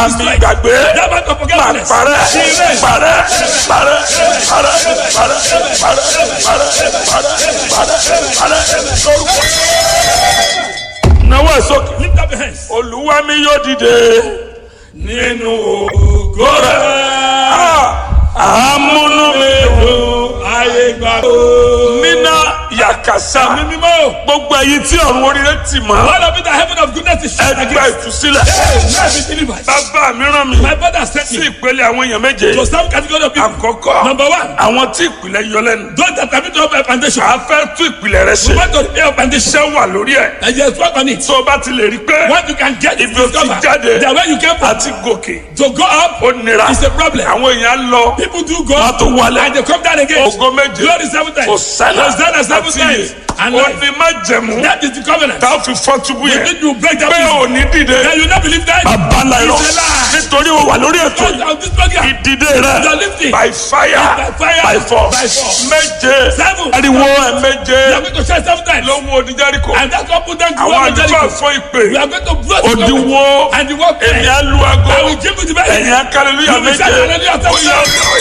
àmì ìgbàgbé That man of máa forgetfulness. parẹ́ Amen. parẹ́ parẹ́ parẹ́ parẹ́ parẹ́ parẹ́ parẹ́ parẹ́ parẹ́ lórúkọ. Nawọ́ sókè. Lift up your hands. Olúwa mi yóò dìde nínú ògo rẹ̀. Àmúnú mi dùn. Ayé gbà. Nínà yàkàsá. Mi mímọ́. Gbogbo ẹ̀yin tí ọ̀run oríire tì mọ́. All of it, the heaven of goodness is shut Ẹgbẹ́ against. ìtúsílẹ̀. Life is delivered. Bàbá mi rán mi My father sent sí me ìpele àwọn èèyàn méje. to some category of people. Àkọ́kọ́ Number one, àwọn tí ìpìlẹ̀ yọ lẹ́nu. those that have been to a foundation. A fẹ́ tún ìpìlẹ̀ rẹ We ṣe. want to repair a foundation. Iṣẹ́ wà lórí ẹ̀. And just work on it. Tó o bá ti lè rí pé What you can get ibi o ti jáde The way you came from àti gòkè to go up ó nira. is a problem. Àwọn èèyàn lọ. People do go Wọ́n up tó wálẹ̀. and they come down again. Ògo méje. Glory seven times. Hosanna Hosanna seven àti times. And ó life. ní má jẹ̀mú. That is the covenant. Tá a fi fọ́ túbú You yẹn. need to break that Pé prison. ò ní dìde. Then you not believe that. Bàbá ńlá irọ́. It's a lie. Nítorí o wà lórí ètò Because yìí. of this program. Ìdìde rẹ̀. You're lifting. By fire. By fire. By force. By force. Méje. Seven. Ariwo ẹ̀ You méje. are going to shout seven times. Ló mú oníjẹ́ríkò. And that's what put them to Àwọn one àdúrà Jericho. fún ìpè. We are going to blow the Òdiwọ́. And the work Èmi á lu I aago. will give you the best. Ẹ̀yin akálẹ́lúyà You will méje. shout hallelujah seven Ó yá, times. ó yá.